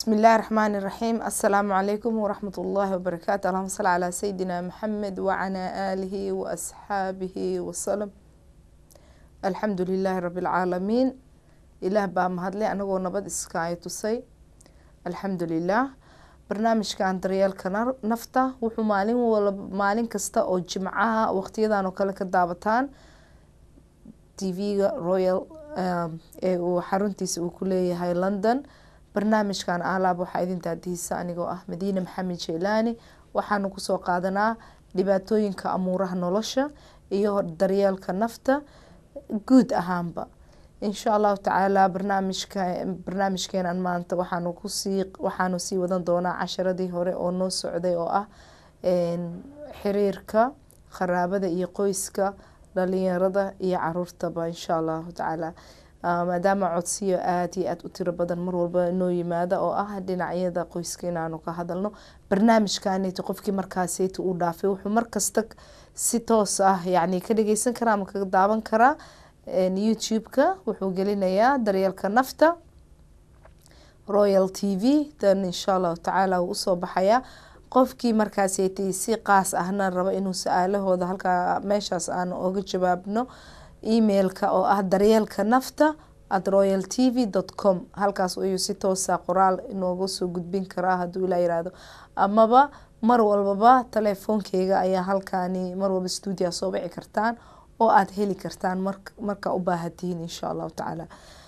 بسم الله الرحمن الرحيم السلام عليكم ورحمة الله وبركاته اللهم صل على سيدنا محمد وعلى آله وأصحابه وسلم الحمد لله رب العالمين ilaah baa mahadlay anagoo nabad iskaayo tusay alxamdulilah barnaamijkan daryeelka nafta wuxuu maalin wala maalin kasta oo jimcaha waqtiyadan oo kale ka daabataan tv-ga royal ee uu xaruntiisa uu ku leeyahay london barnaamijkan alaab waxaa idin daadihiisa anigoo ah madiine maxamed jeylaani waxaanu kusoo qaadanaa dhibaatooyinka amuuraha nolosha iyo daryeelka nafta guud ahaanba insha allahu tacaala barnaamijka barnaamijkeenan maanta waxaanu kusii waxaanu sii wadan doonaa casharadii hore oo noo socday oo ah xiriirka kharaabada iyo qoyska dhalinyarada iyo caruurtaba insha allahu tacaala maadaama codsiyo aada iyo aada u tiro badan mar walba noo yimaada oo ah dhinacyada qoyska inaanu ka hadalno barnaamijkaniti qofkii markaaseti uu dhaafay wuxuu markasta si toos ah yani ka dhageysan karaa ama ka daawan karaa youtube-ka wuxuu gelinayaa daryeelka nafta royal t v dan insha allahu tacaala wuu usoo baxayaa qofkii markaaseti si qaas ahna rabo inuu su-aalahooda halkaa meeshaas aan oga jawaabno emailka oo ah daryeelka nafta at royal t v dot com halkaas ayuu si toosa qoraal inooga soo gudbin karaa hadduu ilaa yiraahdo amaba mar walbaba telefoonkeyga ayaa halkaani mar walba stuudia soo wici kartaan oo aada heli kartaan markaa u baahantihiin insha allahu tacaala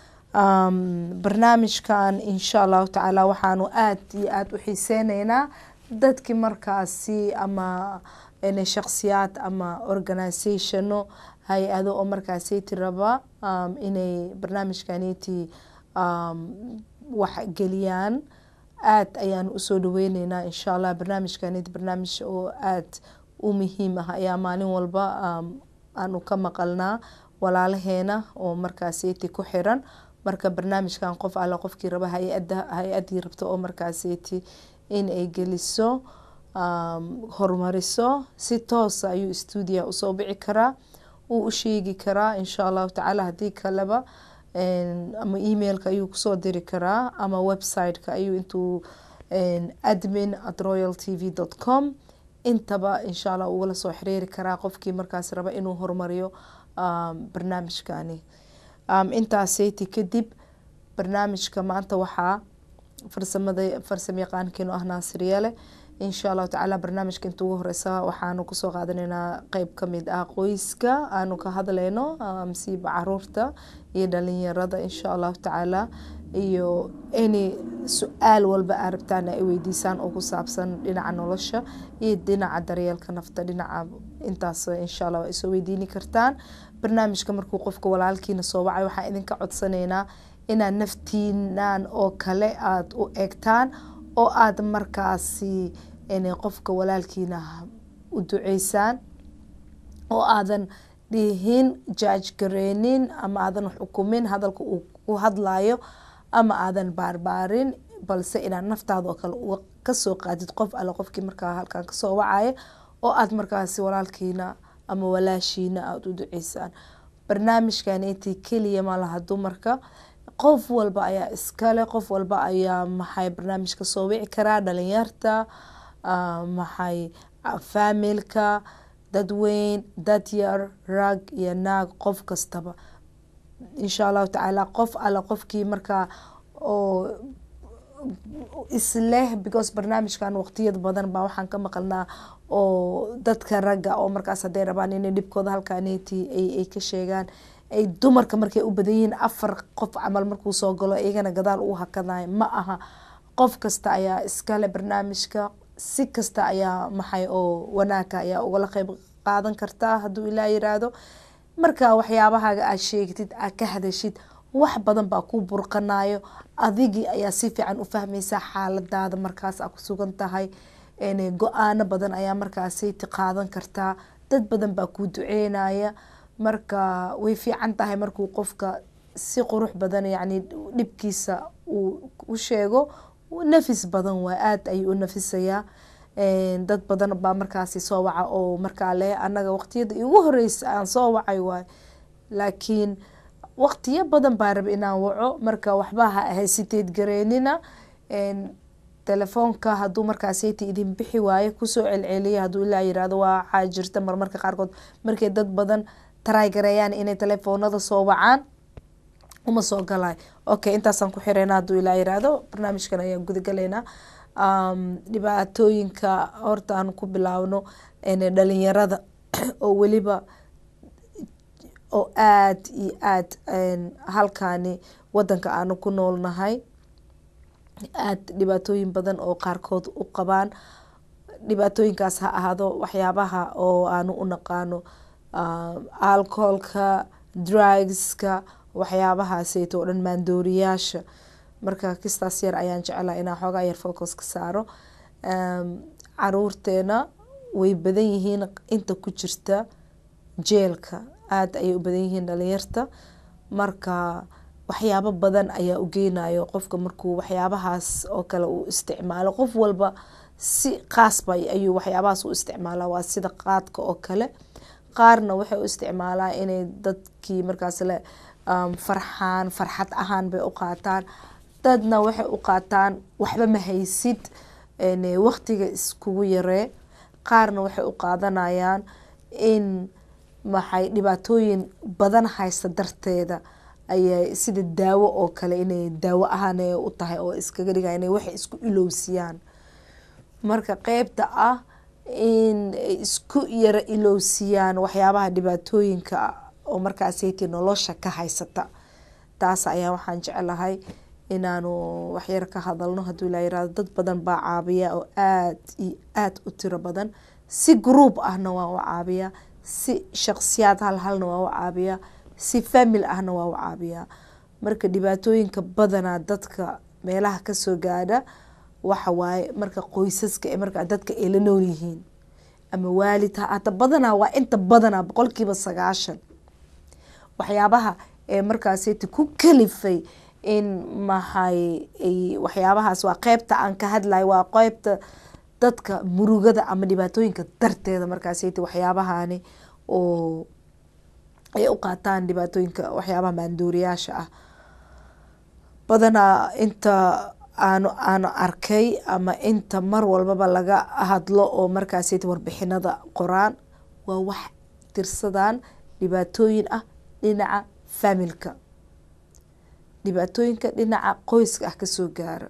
barnaamijkan insha allahu tacaala waxaanu aada iyo aada u xiiseyneynaa dadkii markaasi ama shaksiyaad ama organisationo hay-ado oo markaasiti raba inay barnaamijkaniti wax geliyaan aada ayaanu usoo dhaweyneynaa insha allah barnaamijkaniti barnaamij oo aada u muhiim ah ayaa maalin walba aanu ka maqalnaa walaalaheena oo markaaseti ku xiran marka barnaamijkan qof alle qofkii raba hay-ada hay-adii rabto oo markaaseti in ay geliso horumariso si toosa ayuu stuudia usoo bici karaa uu u sheegi karaa insha allahu tacaala haddii kaleba ama emailka ayuu kusoo diri karaa ama website-ka ayuu intuu admin at royal t v dot com intaba insha allah ugala soo xiriiri karaa qofkii markaas raba inuu horumariyo barnaamijkani intaaseti kadib barnaamijka maanta waxaa farsamada farsamo yaqaankeenu ah naasiryeele insha allahu tacaala barnaamijka inta ugu horeysa waxaanu kusoo qaadanaynaa qeyb kamid ah qoyska aanu ka hadleyno masiiba caruurta iyo dhalinyarada insha allahu tacaala iyo any su-aal walba aa rabtaan ay weydiisaan oo ku saabsan dhinaca nolosha iyo dhinaca daryeelka nafta dhinaca intaas insha allah waa isoo weydiini kartaan barnaamijka markuu qofka walaalkiina soo wacay waxaan idinka codsaneynaa inaad naftiinan oo kale aada u egtaan oo aada markaasi qofka walaalkiina u duceysaan oo aadan dhihin jaaj gareynin ama aadan xukumin hadalka uu ku hadlayo ama aadan baarbaarin balse inaad naftaada oo kale kasoo qaadid qof alle qofkii markaa halkan kasoo wacaya oo aada markaasi walaalkiina ama walaashiina aada u duceysaan barnaamijkan intii keliya malaha dumarka qof walba ayaa iskale qof walba ayaa maxay barnaamijka soo wici karaa dhalinyarta maxay faamilka dadweyn dadyar rag iyo naag qof kastaba insha allahu tacaala qof alle qofkii markaa oo isleh because barnaamijkan waqtiyada badan baa waxaan ka maqalnaa oo dadka ragga oo markaas hadday rabaan inay dhibkooda halkaaneti ay ka sheegaan ay dumarka markay u badan yihiin afar qof camal markuu soo galo iyagana gadaal uu hakadayo ma aha qof kasta ayaa iskale barnaamijka si kasta ayaa maxay oo wanaagka ayaa ugala qeyb qaadan kartaa hadduu ilaa yiraahdo marka waxyaabahaaga aad sheegtid aad ka hadashid wax badan baa ku burqanayo adigii ayaa si fiican u fahmaysaa xaaladaada markaas aa ku sugan tahay go-aano badan ayaa markaasiti qaadan kartaa dad badan baa kuu duceynaya marka way fiican tahay markuu qofka si qurux badan yani dhibkiisa uu u sheego nafis badan waa aada ayuu u nafisayaa dad badan baa markaasi soo waca oo markaa leh anaga waqtiyada igu horeysa aan soo wacay waay laakiin waqtiyo badan baa raba inaan waco marka waxba ha hesiteed gareynina telefoonka hadduu markaaseti idin bixi waayo kusoo celceliya hadduu ilaa yirahdo waxaa jirta marmarka qaarkood markay dad badan taraagareeyaan inay telefoonada soo wacaan uma soo galay okay intaasaan ku xireyna hadduu ilaa yiraahdo barnaamijkan ayaan gudagalaynaa dhibaatooyinka horta aan ku bilaawno dhalinyarada oo weliba oo aada iyo aada halkaani wadanka aanu ku noolnahay aada dhibaatooyin badan oo qaarkood u qabaan dhibaatooyinkaas ha ahaado waxyaabaha oo aanu u naqaano alcoholka drugska waxyaabahaaseyto oo dhan maandooriyaasha marka kistaas yar ayaan jeclaa inaan xoogaa yar focus ka saaro caruurteena way badan yihiin inta ku jirta jeelka aada ayay u badan yihiin dhalinyarta marka waxyaabo badan ayaa u geynayo qofka markuu waxyaabahaas oo kale uu isticmaalo qof walba si qaasba ayuu waxyaabahaas u isticmaalaa waa sida qaadka oo kale qaarna waxay u isticmaalaa inay dadkii markaas le farxaan farxad ahaan bay u qaataan dadna waxay u qaataan waxba ma haysid waqtiga iskugu yaree qaarna waxay u qaadanayaan in maxay dhibaatooyin badan haysta darteeda ayay sida daawo oo kale inay daawo ahaan u tahay oo iskaga dhiga inay waxay isku ilowsiyaan marka qeybta ah in isku yaro ilowsiyaan waxyaabaha dhibaatooyinka oo markaaseytii nolosha ka haysata taas ayaa waxaan jeclahay inaanu waxyar ka hadalno hadduu ilaa yirahdo dad badan baa caabiya oo aada iyo aada u tiro badan si group ahna waa u caabiyaa si shaqsiyaad hal halna waa u caabiyaa si famil ahna waa u caabiyaa marka dhibaatooyinka badanaa dadka meelaha kasoo gaadha waxa waaye marka qoysaska ee marka dadka ay la nool yihiin ama waalid ha hata badanaa waa inta badanaa boqolkiiba sagaashan waxyaabaha ee markaaseti ku kalifay in maxay waxyaabahaas waa qeybta aan ka hadlayo waa qeybta dadka murugada ama dhibaatooyinka darteeda markaaseti waxyaabahani oo ay u qaataan dhibaatooyinka waxyaabaha maandooriyaasha ah badanaa inta aanu aanu arkay ama inta mar walbaba laga hadlo oo markaaseti warbixinada qoraan waa wax tirsadaan dhibaatooyin ah dhinaca familka dhibaatooyinka dhinaca qoyska ah kasoo gaara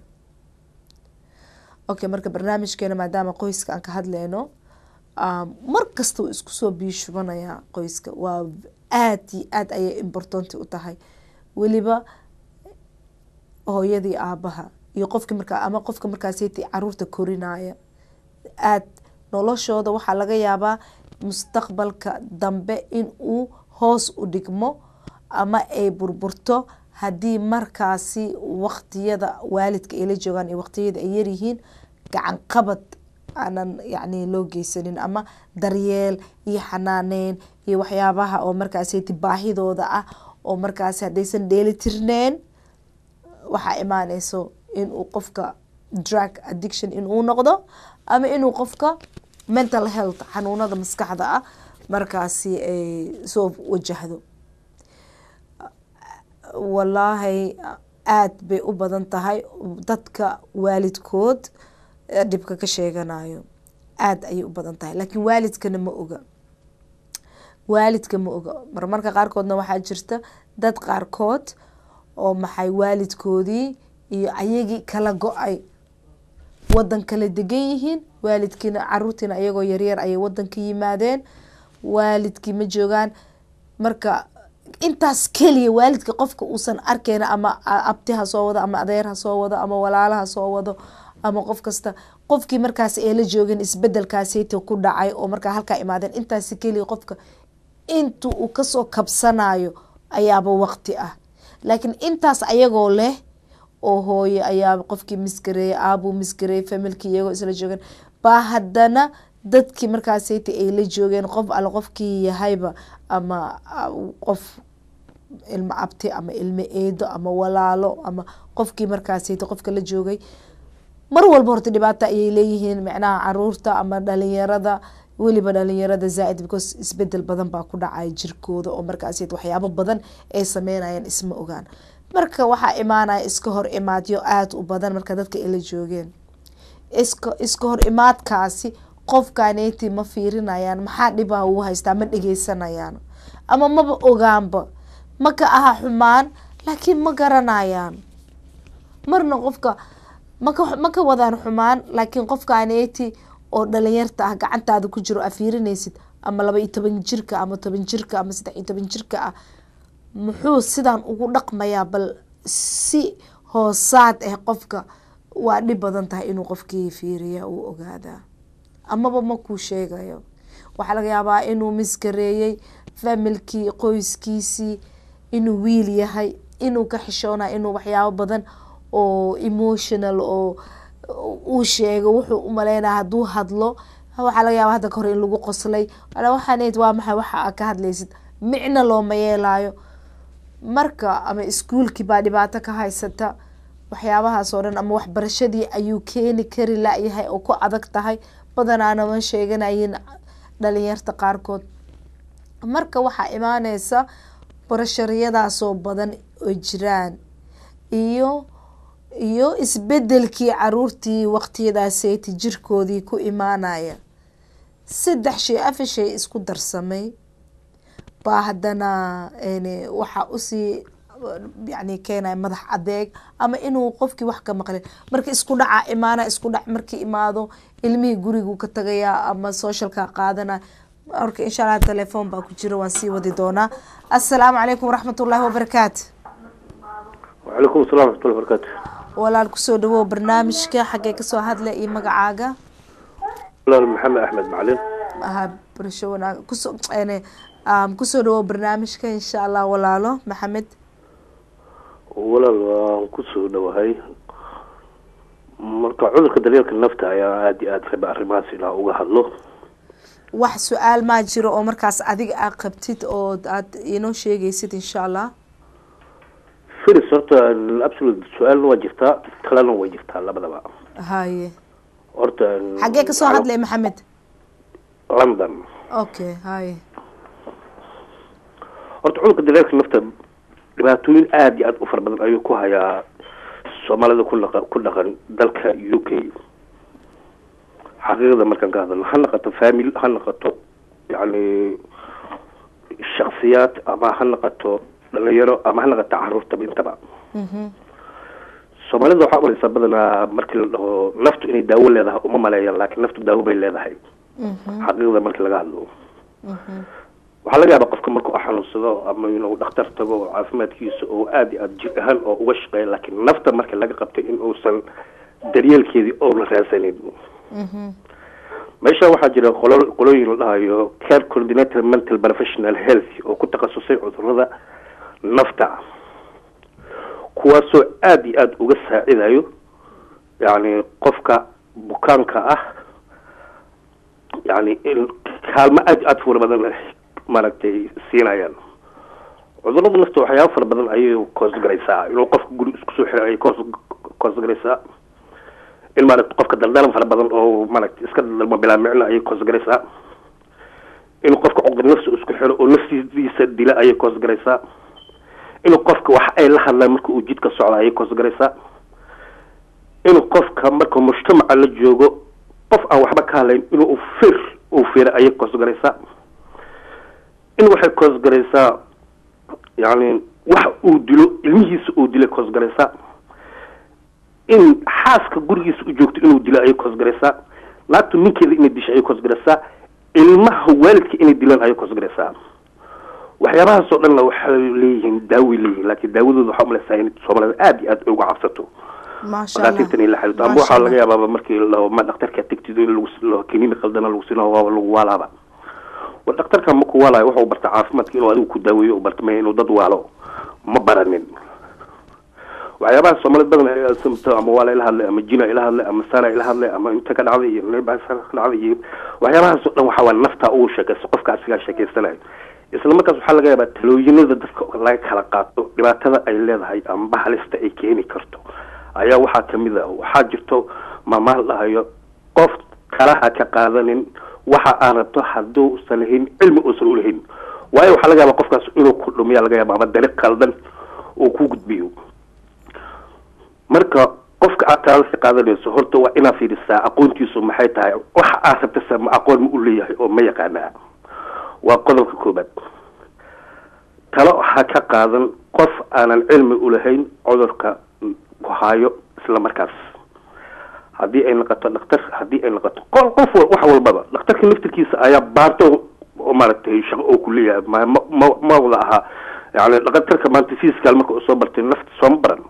okay marka barnaamijkeena maadaama qoyska aan ka hadleyno mar kasta uu isku soo biishubanayaa qoyska waa aada iyo aada ayay importanti u tahay weliba hooyadii aabaha iyo qofki markaa ama qofka markaaseti caruurta korinaya aad noloshooda waxaa laga yaabaa mustaqbalka dambe in uu hoos u dhigmo ama ay burburto haddii markaasi waqtiyada waalidka ay la joogaan iyo waqtiyada ay yaryihiin gacan qabad aanan yacni loo geysanin ama daryeel iyo xanaaneyn iyo waxyaabaha oo markaaseti baahidooda ah oo markaasi haddaysan dheeli tirneen waxaa imaaneyso inuu qofka drug addiction inuu noqdo ama inuu qofka mental health xanuunada maskaxda ah markaasi ay soo wajahdo wallaahi aada bay u badan tahay dadka waalidkood dhibka ka sheeganayo aada ayay u badan tahay laakiin waalidkana ma oga waalidka ma oga marmarka qaarkoodna waxaa jirta dad qaarkood oo maxay waalidkoodii iyo ayagii kala go-ay wadan kala degan yihiin waalidkiina caruurtiina ayagoo yaryar ayay wadanka yimaadeen waalidkii ma joogaan marka intaas keliya waalidka qofka uusan arkeyna ama abti ha soo wado ama adeer ha soo wado ama walaala ha soo wado ama qof kasta qofkii markaas ee la joogeen isbedelkaaseyta ku dhacay oo markaa halkaa imaadeen intaas keliya qofka inta uu kasoo kabsanayo ayaaba waqti ah laakiin intaas ayagoo leh oo hooye ayaa qofkii misgareeyay aabuu misgareeyay familkii iyagoo isla joogeen baa haddana dadkii markaaseyta ay la joogeen qof alle qofkii yahayba ama qof ilmo abti ama ilmo eedo ama walaalo ama qofkii markaaseyta qofka la joogay mar walba horta dhibaata ayay leeyihiin micnaha caruurta ama dhalinyarada weliba dhalinyarada zaaid because isbedel badan baa ku dhacaya jirkooda oo markaaseyta waxyaabo badan ay sameynayaan isma ogaan marka waxaa imaanaya iska hor imaadyo aada u badan marka dadka ila joogeen iska iska hor imaadkaasi qofkaneyti ma fiirinayaan maxaa dhibaa uu haystaa ma dhegeysanayaan ama maba ogaanba ma ka aha xumaan laakiin ma garanayaan marna qofka maka ma ka wadaan xumaan laakiin qofkaneyti oo dhalinyarta ah gacantaada ku jiro aa fiirinaysid ama laba iyo toban jirka ama toban jirka ama saddex iyo toban jirka ah muxuu sidan ugu dhaqmayaa bal si hoosaad ah qofka waa dhib badan tahay inuu qofkii fiiriya uu ogaadaa amaba ma kuu sheegayo waxaa laga yaabaa inuu misgareeyey familkii qoyskiisii inuu wiil yahay inuu ka xishoonay inuu waxyaabo badan oo emotional oo uu sheego wuxuu u maleynaya hadduu hadlo waxaa laga yaaba hadda ka hor in lagu qoslay waxaaneyd waa maxay waxa aa ka hadlaysid micna looma yeelaayo marka ama iskuolkii baa dhibaato ka haysata waxyaabahaas oo dhan ama waxbarashadii ayuu keeni kari layahay oo ku adag tahay badanaana ma sheeganayin dhalinyarta qaarkood marka waxaa imaaneysa barashariyadaasoo badan oo jiraan iyo iyo isbedelkii caruurtii waqtiyadaaseyti jirkoodii ku imaanaya saddex shay afar shay isku darsamay baa haddana waxaa usii yani keenaya madax adeeg ama inuu qofkii wax ka maqlin marka isku dhaca imaana isku dhac markii imaado ilmihii gurigu ka tagaya ama socialka qaadana marka insha allah telefoon baa ku jira waan sii wadi doonaa assalaamu calaykum waraxmat ullahi wabarakaatu wacalaykum assalam waraxmatullahi wabarakaatu walaal kusoo dhawow barnaamijka xaggee kasoo hadla iyo magacaaga walaal maxamed axmed macalin aha barasho wanaag kuso kusoo dhawow barnaamijka insha allah walaalo maxamed walaal waan kusoo dhawahay marka cudurka daryeelka nafta ayaa aada iyo aada raba arrimahaas ilaa uga hadlo wax su-aal maa jiro oo markaas adiga aad qabtid oo aad inoo sheegaysid insha allah firis horta absolute su-aalna waa jirtaa kalena way jirtaa labadaba haye horta xaggee kasoo hadlay maxamed london okay haye horta cudurka daryeelka nafta dhibaatooyin aada iyo aada u fara badan ayuu ku hayaa soomaalida ku dhaqa ku dhaqan dalka u k xaqiiqada markaan ka hadalno ha naqato family ha naqato yacni shaksiyaad ama ha naqato dhalinyaro ama ha naqato caruurtaba intaba soomaalida waxaa umaleysaa badanaa markii la dhaho naftu inay daawo leedahay uma maleeyaan laakiin naftu daawo bay leedahay xaqiiqada markii laga hadlo waxaa laga yaabaa qofka markuu xanuunsado ama inuu dhakhtar tago caafimaadkiisa oo aada iyo aada jir ahaan oo uga shaqeeya laakiin nafta marka laga qabtay in uusan daryeelkeedii oona raadsanin meesha waxaa jira qolo qolooyin la dhahayo care coordinator mental professional health oo ku takhasusay cudurada nafta kuwaasoo aada iyo aada uga saacidayo yacni qofka bukaanka ah yani kaalmo aada iyo aada fara badan maaragtay siinayaan cudurada nafta waxyaaba fara badan ayay koosgaraysaa inuu qofka guri isku soo xiray ayay koos koosgaraysaa in maaragta qofka daldalan fara badan oo maaragta iska daldalmo bilaa micno ayay koosgaraysaa inuu qofka cuqdi nafsi isku xiro oo naftiisa dila ayay koosgaraysaa inuu qofka wax ay la hadlaan marka uu jidka socda ayay koosgaraysaa inuu qofka marka mujtamaca la joogo qof aan waxba ka hadlayn inuu fir uu fira ayay koosgaraysaa in waxay koosgaraysaa yani wax uu dilo ilmihiisa uu dilay koosgaraysaa in xaaska gurigiisa u joogto inuu dilo ayay koosgaraysaa naagtu ninkeeda inay disho ayay koosgaraysaa ilmaha waalidka inay dilaan ayay koosgaraysaa waxyaabahaas oo dhanna waxay leeyihiin daaway leeyihiin laakiin daawadooda waxaa umaleysaa in soomaalida aada iyo aada uga cabsato madaatiirtan in la xiriirto amba waxaa laga yaabaaba markii lao ma dhaktarka tegtid in lagu kiniin qaldana lagu siina waa lagu waalaaba wa dhaktarka ma ku waalayo wuxuu barta caafimaadka inuu adigu ku daaweeyo u barta maya inuu dad waalo ma baranin waxyaabaha soomaalid badan ay samto ama waa la ila hadlay ama jina ila hadlay ama sana ila hadlay ama inta ka dhacday iyo neba ka dhacday iyo waxyaabahaas oo dhan waxaa waa naftaa ugu sheekaysa qofka asigaa sheekeysanayo isla markaas waxaa laga yaabaa talooyinada dadka laga kala qaato dhibaatada ay leedahay amba halista ay keeni karto ayaa waxaa kamid a waxaa jirto maamaha la dhahayo qof kalaha ka qaadanin waxa aan rabto hadduusan lahayn cilmi uusan ulahayn waayo waxaa laga yaaba qofkaas inuu ku dhumiya laga yaaba ama dariiq qaldan uu ku gudbiyo marka qofka aad taala ka qaadanayso horta waa inaad fiirisaa aqoontiisu maxay tahay waxa aad rabtasa ma aqoon ma u leeyahay oo ma yaqaanaa waa qodobka koobaad talo ha ka qaadan qof aanan cilmi ulahayn cudurka ku haayo isla markaas haddii ay noqoto dhaktar haddii ay noqoto qol qof wax walbaba dhakhtarka naftirkiisa ayaa baarto oo maaragtay shaqo oo ku leeyahay ma ma ma wada ahaa yani dhakhtarka maanta physical marka uu soo bartay nafta sooma baran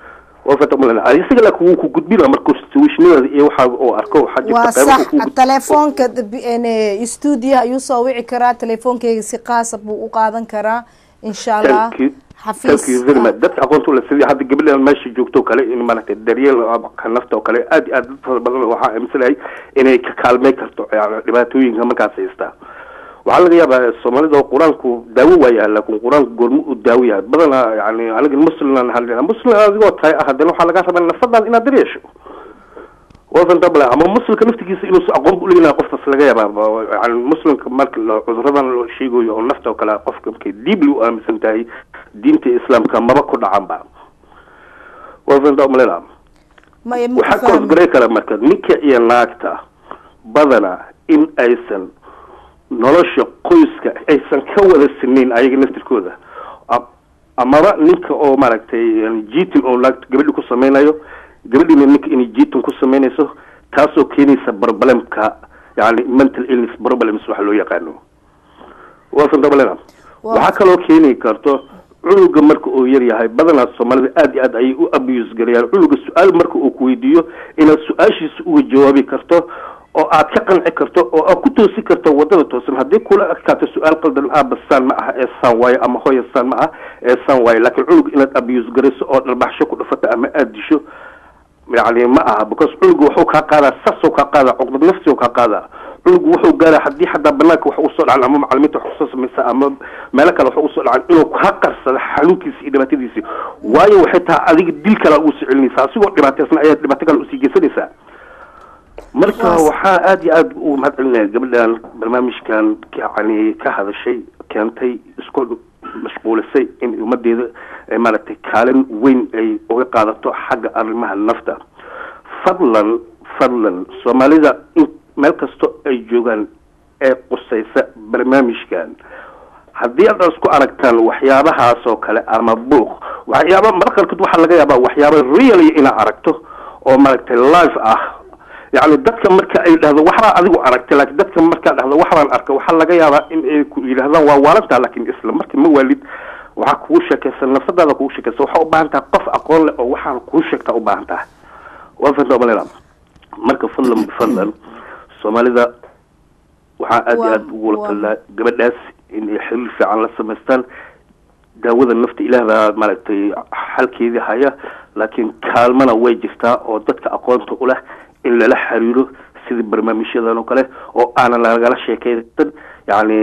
isaga laakin wuu ku gudbina markuu situationada iyo waxa uu arko waxaa jirta waa qaybo sax uu ku- telefoonka stuudiyaha ayuu soo wici karaa telefoonkeyga si qaasa buu u qaadan karaa insha allah Thank you. Thank you very much. dadka aqoonta ula sidii hadda gabadhan meesha joogto oo kale in maaragtay daryeel ka nafta oo kale aad iyo aad dad fara badan waxaa aaminsanahay inay ka kaalmeyn karto yani dhibaatooyinka markaas haystaa waxaa laga yaabaa soomaalida oo qur-aanku daawo waayaha laakin qur-aanku goorma uu daawo yahay badanaa yani aniga musliman hadlina muslim adigoo tahay ah haddana waxaa laga rabaa nafsadan inaad daryeesho wasan double ama muslimka naftigiisa inuusa aqoon bu uleeyahay qofkaas laga yaabaa yani muslimka marka la- cuduradan loo sheegayo oo nafta oo kale qofka markay deeply u aaminsan tahay diinta islaamka maba ku dhacanba wasan double maya waxaa maku fahmi koosgaray kara marka ninka iyo naagta badana in aysan nolosha qoyska aysan ka wada sinayn ayaga naftirkooda A- amaba ninka oo maaragtay yani jitin oo naagta gabadhi ku sameynayo gabadhina ninka inay jitin ku sameynayso taasoo keenaysa problemka yani mental illness problems waxa loo yaqaano waasan dabalena Waa- waxaa kaloo keeni karto cunuga marka uu yar yahay badanaa soomaalida aad iyo aad ayay u abuse garayaan cunuga su-aal marka uu kuweydiiyo inaad su-aashiisa uga jawaabi karto oo aad ka qanci karto oo aad ku toosi karto wadada toosan haddii kula adkaato su-aal qaldan aaba saan ma aha ee saan waayo ama hooya saan ma aha ee saan waayo laakiin cunuga inaad abuse garayso oo dhalbaxsho ku dhafato ama aada disho yani ma aha because cunugu wuxuu kaa qaadaa sasoo kaa qaadaa cuqdad nafsi kaa qaadaa cunugu wuxuu gaaraa haddii xataa banaanka wax usoo dhacan ama macalimiinta wax kusoo samaysa ama meelo kale wax usoo dhacan inuu kaa qarsado xanuunkiisi iyo dhibaatadiisi waayo waxay tahay adiga dil kale ugu soo celinaysaa asigoo dhibaateysan ayaad dhibaato kale usii geysanaysaa marka Waas- waxaa aada iyo aada u mahad celinaya gabadhan barnaamijkan yani ka hadashay keentay isku mashquulisay in ummadeeda ay maaragtay kaalin weyn ay uga qaadato xagga arrimaha nafta fadlan fadlan soomaalida in meel kasto ay joogaan ee qusaysa barnaamijkan haddii aad isku aragtaan waxyaabahaas oo kale ama buuq waxyaaba marka qaarkood waxaa laga yaabaa waxyaaba really inaad aragto oo maaragtay live ah yacni dadka marka ay dhahdo waxbaa adigu aragtay laakiin dadka markaa dhahdo waxbaan arka waxaa laga yaabaa in ay ku yidhahdaan waa waalantaa laakiin isla markii ma waalid waxaa kugu sheekaysan nafsadaada kugu sheekaysan waxaa u baahan tahay qof aqoon leh oo waxaan kuu sheegtaa u baahan tahay waa fanta malena marka fadlan bifadlan soomaalida waxaa aada iyo Waa- aada ugula waa- talaa gabadhaas in ay xiriir fiican la samaystaan daawada nafta ilaah baa maaragtay xalkeedii haya laakiin kaalmana way jirtaa oo dadka aqoonta u leh in lala xiriiro sidii barnaamijyadan oo kale oo aanan lagala sheekaysan yacni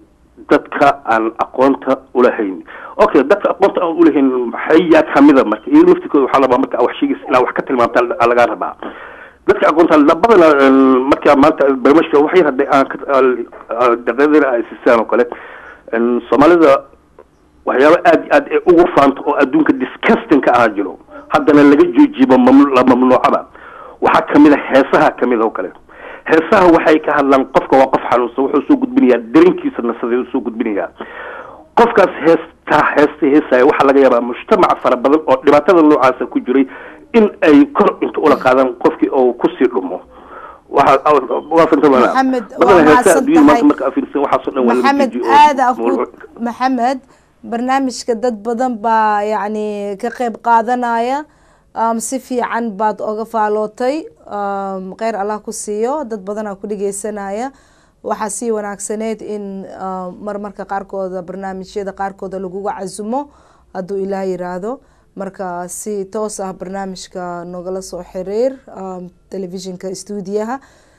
dadka aan aqoonta ulahayn okay dadka aqoonta aan ulahayn maxay yaa kamida marka iyo naftikooda waxaa labaa marka wax sheegaysa inaa wax ka tilmaamta lagaa rabaa dadka aqoonta badana marka maanta barnaamijka wax yar hadday aan daqiiqadina ay siisaan oo kale een, soomaalida waxyaaba aada iyo aad ee ugu faanto oo adduunka disgusting ka ahaa jiro haddana laga joojiibo mamnu- la mamnuucaba waxaa kamid a heesaha kamid oo kale heesaha waxay ka hadlaan qofka waa qof xanuunsan wuxuu soo gudbinayaa dareenkiisa nasadeed uu soo gudbinayaa qofkaas heestaa heesta heesaya waxaa laga yaabaa mujtamac fara badan oo dhibaatada noocaasa ku jiray in ay kor inta ula qaadaan qofkii oo kusii dhumo waxa waa fanta Maxamed, waa badanaa heesaha mahadsan adduunyada maanta tahay. marka afiirsan waxaasoo dhan waa laga maxamed joojiyo oo aada aku mamnuuc. maxamed barnaamijka dad badan baa yacni ka qeyb qaadanaya um, si fiican baad oga faalootay um, kheyr allah ku siiyo dad badanaa ku dhegeysanaya waxaa sii wanaagsaneyd in um, marmarka qaarkooda barnaamijyada qaarkooda laguga casumo hadduu ilaah yiraahdo marka si toos ah barnaamijka nogala soo xiriir um, telefishinka stuudiyaha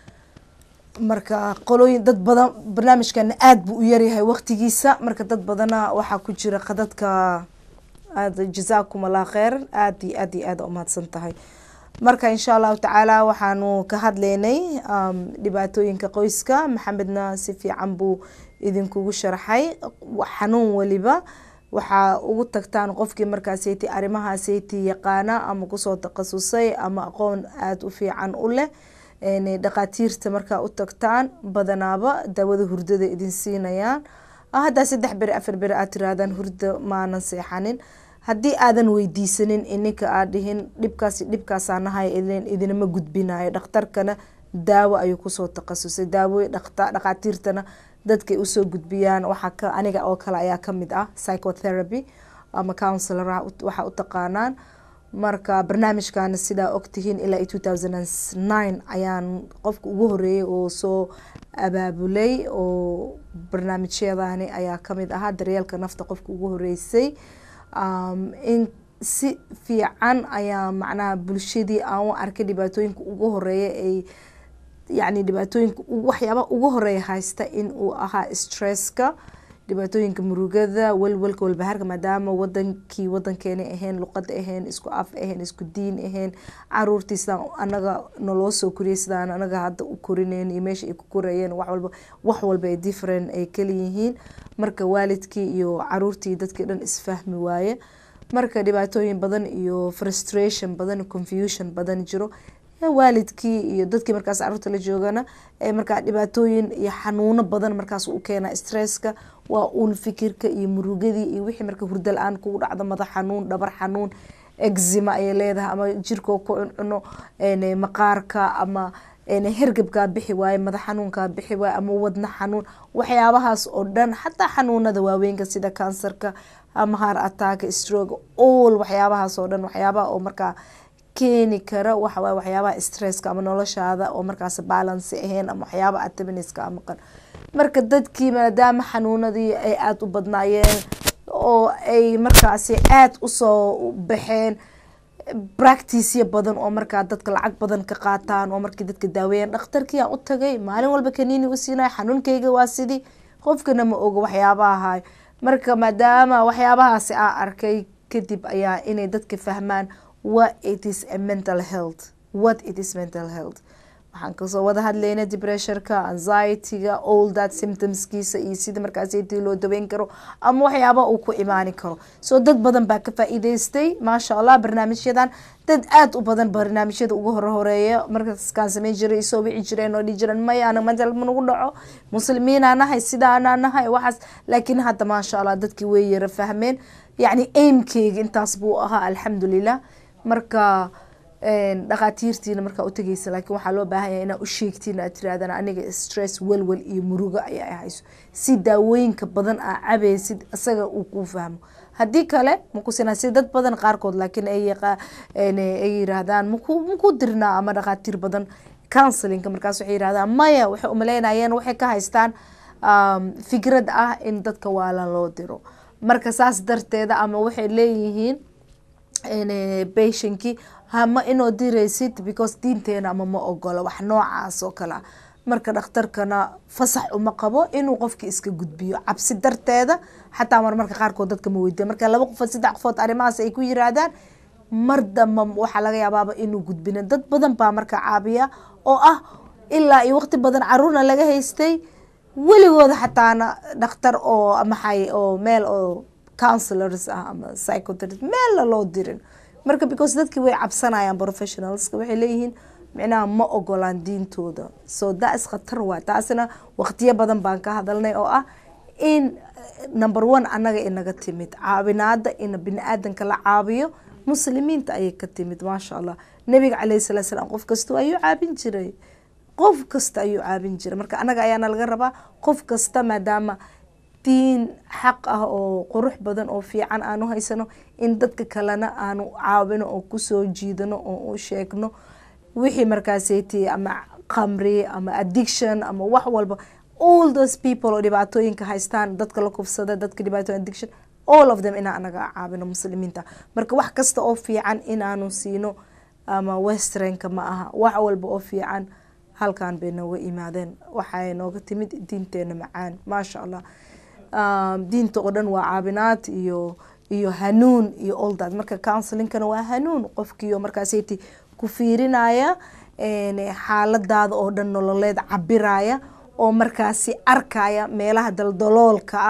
marka qolooyin dad badan barnaamijkana aada buu u yaryahay waqtigiisa marka dad badana waxaa ku jira qadadka aada jazaakum allah kheyr aada iyo aad iyo aada umahadsan tahay marka insha allahu tacaala waxaanu ka hadlaynay um, dhibaatooyinka qoyska maxamedna si fiican buu idinkugu sharxay xanuun waliba waxaa ugu tagtaan qofkii markaaseyti arrimahaaseti yaqaana ama kusoo takhasusay ama aqoon aada u fiican u leh dhaqaatiirta markaa u tagtaan badanaaba daawada hurdada idin siinayaan haddaa saddex beri afar beri aad tirahdaan hurda maanan seexanin haddii aadan weydiisanin ininka aad dhihin dhibkaas dhibkaasaa nahay idinama gudbinayo dhakhtarkana daawo ayuu kusoo takhasusay daawo dhaqaatiirtana dadkay usoo gudbiyaan waxaa aniga oo kale ayaa kamid ah psychotherapy ama counselor waxaa u taqaanaan marka barnaamijkana sidaa ogtihiin ilaa two thousand and nine ayaan qofka ugu horeeyay oo soo abaabulay oo barnaamijyadani ayaa kamid ahaa daryeelka nafta qofka ugu horeysay in si fiican ayaa macnaha bulshadii aan u arkay dhibaatooyinka ugu horeeya ay yacni dhibaatooyinka waxyaaba ugu horeeya haysta in uu ahaa stresska dhibaatooyinka murugada welwelka walbahaarka maadaama wadankii wadankeena ahayn luqada ahayn isku af ahayn isku diin ahayn caruurtii sidaan anaga naloo soo koriyay sidaan anaga hadda u korineen iyo meesha ay ku korayeen wax walba wax walba ay different ay kalayihiin marka waalidkii iyo caruurtii dadkii dhan isfahmi waaye marka dhibaatooyin badan iyo frustration badan confusion badan jiro waalidkii iyo dadkii markaas caruurta la joogana markaa dhibaatooyin iyo xanuuno badan markaas u keena stresska waa uun fikirka iyo murugadii iyo wixii marka hurda la-aan kugu dhacdo madax xanuun dhabar xanuun exima ayay leedahay ama jirkoo ku cuncuno maqaarka ama hergebkaa bixi waaye madax xanuunkaa bixi waaye ama wadna xanuun waxyaabahaas oo dhan xataa xanuunada waaweynka sida kansarka ama har ataka stroke all waxyaabahaas oo dhan waxyaabaha oo markaa keeni kara waxawaay waxyaabaha stresska ama noloshaada oo markaas balance ahayn ama waxyaaba atabiniska maqan marka dadkii maadaama xanuunadii ay aada u badnaayeen oo ay markaasi aada usoo baxeen practiceya badan oo markaa dadka lacag badan ka qaataan oo markii dadka daaweeyaan dhakhtarkii aan u tagay maalin walba kaniini u siinaya xanuunkayga waa sidii qofkana ma oga waxyaabaha marka maadaama waxyaabahaasi aa arkay kadib ayaa inay dadka fahmaan what it is a mental health what it is mental health waxaan kasoo wada hadlayna depressurka anxietyga all that symptomskiisa iyo sida markaastii loo daweyn karo ama waxyaaba uu ku imaani karo soo dad badan baa ka faa-iideystay maasha allah barnaamijyadan dad aada u badan barnaamijyada ugu horhoreeya markaaskaan sameyn jiray isoo wici jireen oo dhihi jireen maya ana mental manugu dhaco muslimiinaa nahay sidaanaa nahay waxaas laakiin hadda maasha allah dadkii way yara fahmeen yacni aimkeyga intaas buu ahaa alxamdulilah marka dhakhaatiirtiina markaa utageysa laakiin waxaa loo baahanya inaa u sheegtiin aad tirahdaan aniga stress welwel iyo murugo ayaa hayso si daawooyinka badan aa cabeysid isaga uu kuu fahmo haddii kale makusina si dad badan qaarkood laakiin ay yiraahdaan maku maku dirnaa ama dhakhaatiir badan counselinka markaas waxay yirahdaan maya waxay umaleynayeen waxay ka haystaan fikrad ah in dadka waalan loo diro marka saas darteeda ama waxay leeyihiin patinkii hama inoo diraysid because diinteena ama ma ogolo wax noocaas oo kale ah marka dhakhtarkana fasax uma qabo inuu qofkii iska gudbiyo cabsi darteeda xataa marmarka qaarkood dadka ma weydiya marka laba qofood saddex qofood arrimahaas ay ku yiraahdaan mar damba waxaa laga yaabaaba inuu gudbina dad badan baa marka caabiya oo ah ilaa iyo waqti badan caruurna laga haystay weligooda xataana dhakhtar oo maxay oo meel oo counselors ah ama psychotherapist meelna loo dirin marka because dadkii way cabsanayaan professionalska waxay leeyihiin micnaha ma ogolaan diintooda so das khatar waa taasna waqtiyo badan baan ka hadalnay oo ah in number one annaga inaga timid caawinaada in bini aadanka la caabiyo muslimiinta ayay ka timid maasha allah nabiga caleyhi salatu salaam qof kasta ayuu caabin jiray qof kasta ayuu caabin jiray marka annaga ayaana laga rabaa qof kasta maadaama diin xaq ah oo qurux badan oo fiican aanu haysano in dadka kalena aanu caawino oo kusoo jiidano oo u sheegno wixii markaaseti ama qamri ama addiction ama wax walba all those people oo dhibaatooyinka haystaan dadka la kufsada dadka dhibaatooyin addiction all of them inaa anaga caabino muslimiinta marka wax kasta oo fiican inaanu siino ama westernka ma aha wax walba oo fiican halkan bay nooga imaadeen waxay nooga timid diinteena macaan maasha allah diinta oo dhan waa caabinaad iyo iyo hanuun iyo all that marka counselingkana waa hanuun qofkiio markaaseti ku fiirinaya xaaladaada oo dhan nololeed cabiraya oo markaasi arkaya meelaha daldaloolka ah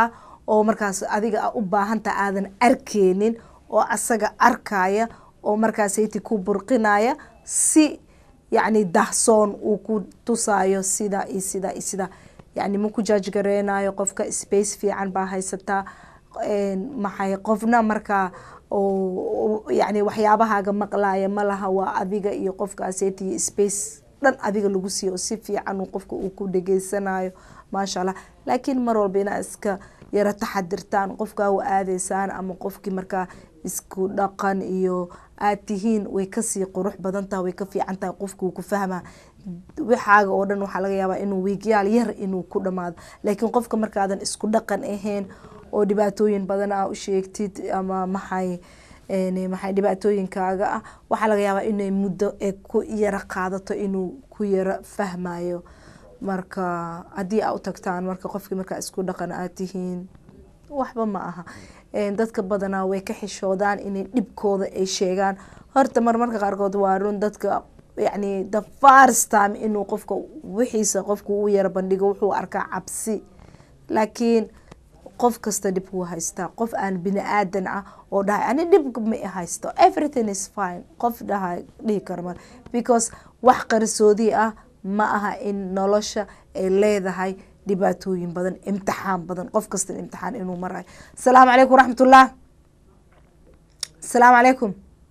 oo markaas adiga u baahantaha aadan arkeynin oo asaga arkaya oo markaasayti ku burqinaya si yacni dahsoon uu ku tusaayo sida iyo sida iyo sida yacni ma ku jaajgareynayo qofka space fiican baa haysataa maxay qofna markaa oo yacni waxyaabahaaga maqlaya ma laha waa adiga iyo qofkaaseyti iyo space dhan adiga lagu siiyo oo si fiican uu qofka uu ku dhageysanayo maasha allah laakiin mar walba inaa iska yaro taxadirtaan qofkaa u aadeysaan ama qofkii markaa isku dhaqan iyo aad tihiin way kasii qurux badan tahay way ka fiican tahay qofkuu ku fahmaa waxaaga oo dhan waxaa laga yaabaa inuu wiigyaal yar inuu ku dhamaado laakiin qofka markaadan isku dhaqan ahayn oo dhibaatooyin badan aa u sheegtid ama maxay maxay dhibaatooyinkaaga ah waxaa laga yaabaa inay muddo ee ku yaro qaadato inuu ku yaro fahmayo marka haddii aa u tagtaan marka qofkii markaa isku dhaqan aad tihiin waxba ma aha dadka badanaa way ka xishoodaan inay dhibkooda ay sheegaan horta marmarka qaarkood waa run dadka yacni the first time inuu qofka wixiisa qofku u yaro bandhigo wuxuu arkaa cabsi laakiin qof kasta dhib wuu haystaa qof aan bini aadan ah oo dhahay ani dhib ma haysto everything is fine qof dhaha dhihi karo mar because wax qarsoodi ah ma aha in nolosha ay leedahay dhibaatooyin badan imtixaan badan qof kasta imtixaan inuu marayo asalaamu calaykum waraxmatullah asalaamu calaykum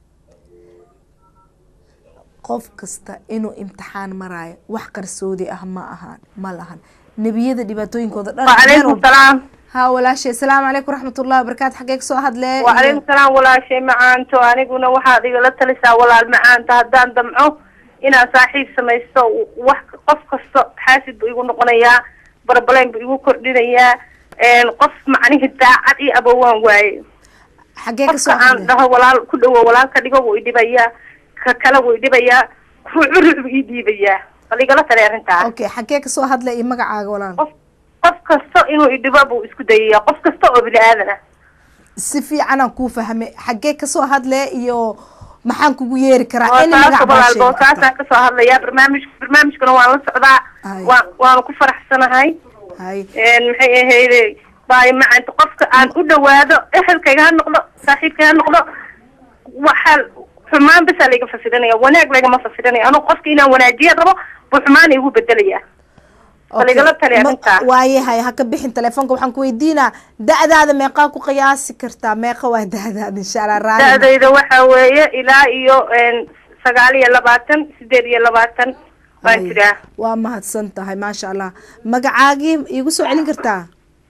qof kasta inuu imtixaan maraayo wax qarsoodi ah ma ahaan ma lahan nebiyada dhibaatooyinkooda dhan وعليكم السلام ha walaashay asalaamu calaykum waraxmatullahi wabarakaatu xagee kasoo hadlee وعليكم السلام walaashay macaanto aniguna waxaad igala talisaa walaal macaanta haddaan damco inaan saaxiib samaysto wax qof kasta xaasid buu igu noqonayaa barbaleyn buu igu kordhinayaa qof macnihi daacad iyo abowaan waaye xagee kasoo qofka aan hadlee dhaho walaal ku dhawo walaal ka dhigo wuu idhibayaa ka kale wuu idhibayaa ruucu ruuc buu ii dhiibayaa bal igala tali arrintaa okay xagee kasoo hadle iyo magacaaga walaal qof qof kasta inuu idhibo buu isku dayayaa qof kasta oo bini aadan ah si fiicanaan kuu fahmay xagee kasoo hadle iyo maxaan kugu yeeri karaa any magac boosaasa baa walaal sheegi kartaa. boosaasaan kasoo hadlayaa barnaamij barnaamijkana waan la socdaa Hay. waan waanu ku faraxsanahay hay maxay ahayde baayo macanta qofka aan u dhawaado ehelkayga ha noqdo saaxiibkayga ha noqdo waxaa xumaan basaa layga fasirinaya wanaag lagama fasirinaya anuu qofka inaan wanaajiya rabo buu xumaan igu bedelaya bal igala tali Ma- arrintaa waayahay ha ka bixin telefoonka waxaan ku weydiinaa da-daada meeqaa ku qiyaasi kartaa meeqa waa da-daada insha allah raali da-dayda waxa weeye ilaa iyo sagaal iyo labaatan sideed iyo labaatan waan Hay. jiraa waa mahadsan tahay maasha allah magacaagii iigu soo celin kartaa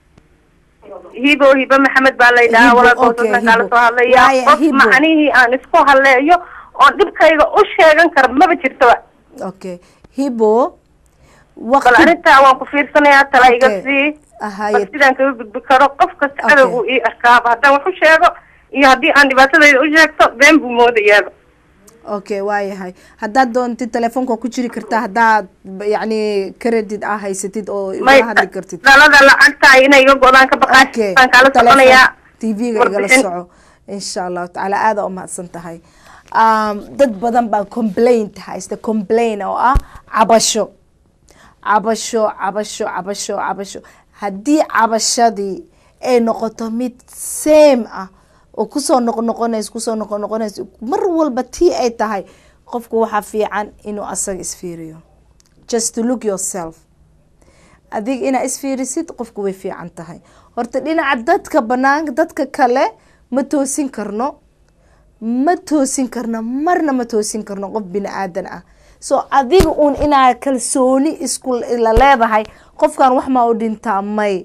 hibo hibo maxamed baa la yidhahaa Hibo, walaalkoodasna okay, kaala Hibo. soo hadlaya Waaye, qof Hibo. macnihii aan isku hadleeyo oon dhibkayga u sheegan karo maba jirtoba okay hibo bal waqti arrintaa waan ku fiirsanayaa tala iga Okay. sii Ahaye. bal sidaan kaga gudbi karo qof kasta Okay. cadowgu ii arkaaba haddaan wax u sheego iyo haddii aan dhibaatadayda u sheegto been buu moodayaaba okay waayahay haddaad doontid telefoonka ku jiri kartaa haddaad b- yacni credit ah haysatid oo may igala hadli kartid dhalada lacagta inay iga go-daan ka baqaay okay baan kaala soconayaa tv-ga igala warbixin. soco insha allahu tacaala aada umahadsan tahay um, dad badan baa complaint haysta complain oo ah cabasho cabasho cabasho cabasho cabasho haddii cabashadii ay noqoto mid same ah oo kusoo noqnoqonayso kusoo noqonoqonayso mar walba tii ay tahay qofku waxaa fiican inuu asaga isfiiriyo just to look yourself adiga inaa isfiirisid qofku way fiican tahay horta dhinaca dadka banaanka dadka kale ma toosin karno ma toosin karno marna ma toosin karno qof bini aadan ah so adiga uun inaa kalsooni isku la leedahay qofkan wax maa u dhintaa may